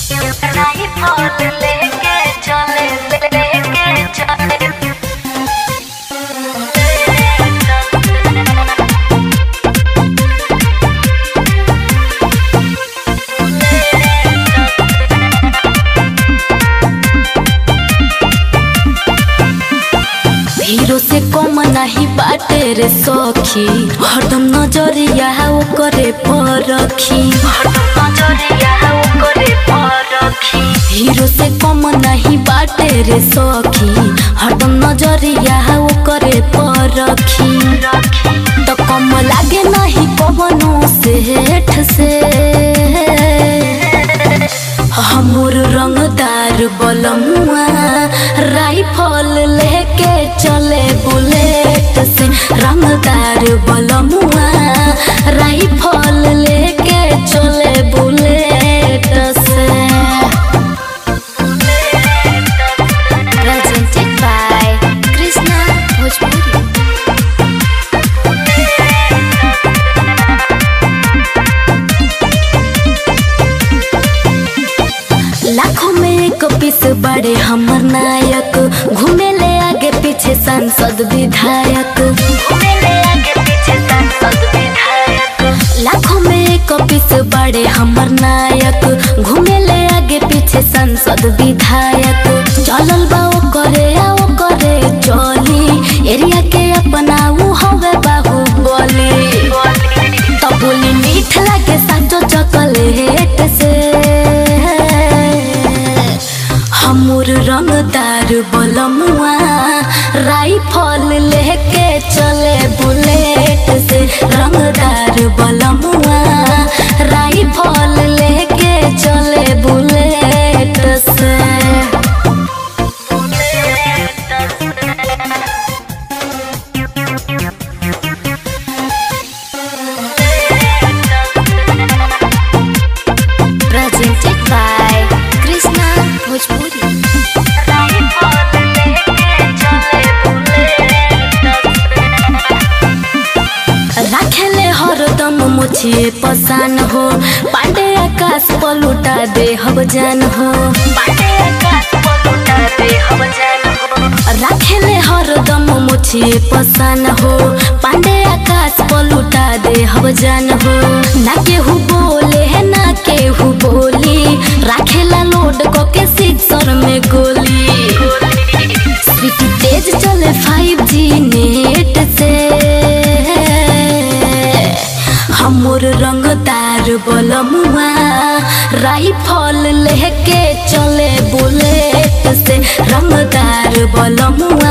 rifle लेके चले लेके चले हीरो से कम नाही बाटे रे सखी हरदम नजरिया ओकरे पर रखी नजरिया ओकरे पर रखी हीरो से कम नहीं बाटे रे सखी हरदम नजरिया ओकरे पर रखी रखी तो कम लागे नहीं कवनो सेठ से हमर रंगदार बलमुआ राइफल लेके चले बुलेट से रंगदार बलमुआ राइफल लेके चले बुलेट से presented by Krishna Bhojpuri लाखों में एक पीस बड़े हमर नायक घूमे ले आगे पीछे सांसद विधायक मेरे आगे पीछे सांसद विधायक लाखों में एक पीस बड़े हमर नायक घूमे ले आगे पीछे सांसद विधायक चलल बा ओ करे आओ करे चली एरिया के अपना ऊ हवे बाहुबली तो बोली मीठ लागे साचो चॉकलेट से हमर रंगदार बलमुआ राइफल लेके चले बुलेट से रंगदार बलमुआ राइफल लेके चले बुलेट से presented by Krishna Bhojpuri rifle लेके चले राखेले हरदम मुछिए पसान हो पांडे आकाश पलुटा दे हब जान हो बाटे आकाश पलटा दे हम जान हो राखेले हरदम मुछिए पसान हो पांडे आकाश पलुटा दे हब जान हो ना केहू बोले है ना केहू बोली राखेला लोड को के सिक्सर में गोली स्पीड तेज चले 5G नेट से हमर रंगदार बलमुआ राइफल लेके चले बुलेट से रंगदार बलमुआ